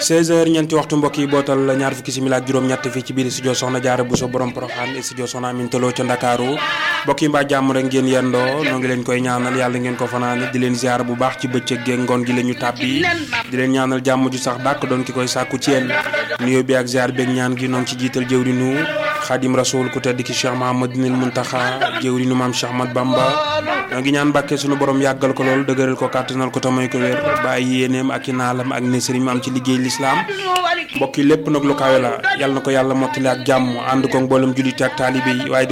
16h ñeenti waxtu mbokk yi bootal ñaar fukki simila ak juróom-ñett fii ci biir studio Soxna Jaara Buso borom Poroxaan studio Soxna Aminta Lo ca Ndakaaru mbokk yi mbaa jàmm rek ngeen yendoo noo ngi leen koy ñaanal yàlla ngeen ko fanaane di leen ziar bu baax ci bëccëg geeg ngoon gi la ñu tàbbi di leen ñaanal jàmm ju sax dàkk doon ki koy sàkku ci yéen nuyoo bi ak ziar beeg ñaan gi noo ngi ci jiital jëwrinu xaadim rasul ku tedd ki Cheikh Mahamadinil Muntaxa jëwrinu maam Cheikh Ahmad Bamba noo ngi ñaan Mbàkke sunu borom yàggal ko lool dëgëral ko kàttanal ko tamay ko wér bàyyi yéeneem ak i naalam ak nesëri mu am ci liggéey lislaam mbokk yi lépp nag lu kawe la yàlla na ko yàlla mottali ak jàmm ànd ko mboolem jullite ak taalibe yi waaye